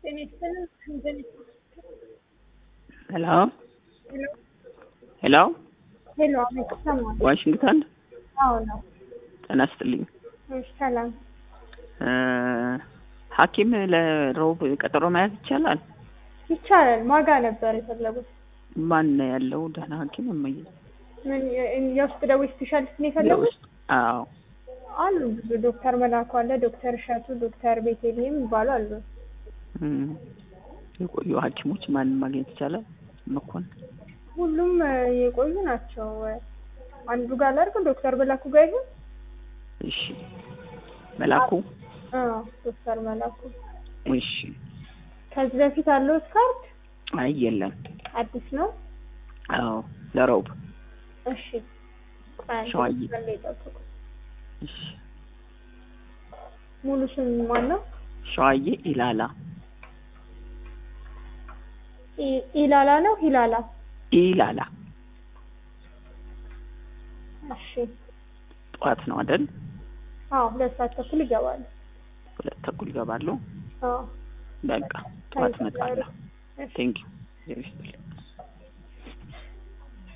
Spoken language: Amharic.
ሄሎ ሄሎ ሄሎ አቤት፣ ይሰማል? ዋሽንግተን አዎ ነው። ጤና ይስጥልኝ። እሺ፣ ሰላም። እ ሐኪም ለሮብ ቀጠሮ መያዝ ይቻላል? ይቻላል። ማጋ ነበር የፈለጉት? ማን ነው ያለው ደህና ሐኪም እመዬ? ምን የ- የውስጥ ደዌ ስፔሻሊስት ነው የፈለጉት? የውስጥ አዎ። አሉ ብዙ ዶክተር መላኩ አለ፣ ዶክተር እሸቱ፣ ዶክተር ቤቴልሄም ይባሉ አሉ። እም፣ የቆዩ ሐኪሞች ማንን ማግኘት ይቻላል? መኮንን ሁሉም እ፣ የቆዩ ናቸው። አንዱ ጋር ላድርግ፣ ዶክተር መላኩ ጋር ይሁን። እሺ። መላኩ አዎ ዶክተር መላኩ። እሺ። ከዚህ በፊት አለውት ካርድ አይ የለም። አዲስ ነው? አዎ ለሮብ እሺ። ቆይ አንዴ ሸዋዬ። መስመር ላይ ጠብቁ። እሺ። ሙሉ ስም ማን ነው? ሸዋዬ ኢላላ ኢ- ኢላላ ነው ሂላላ? ኢላላ እሺ። ጠዋት ነው አይደል? አዎ ሁለት ሰዓት ተኩል ይገባሉ። ሁለት ተኩል ይገባሉ። አዎ በቃ ጠዋት እመጣለሁ። እሺ። ቴንክ ዩ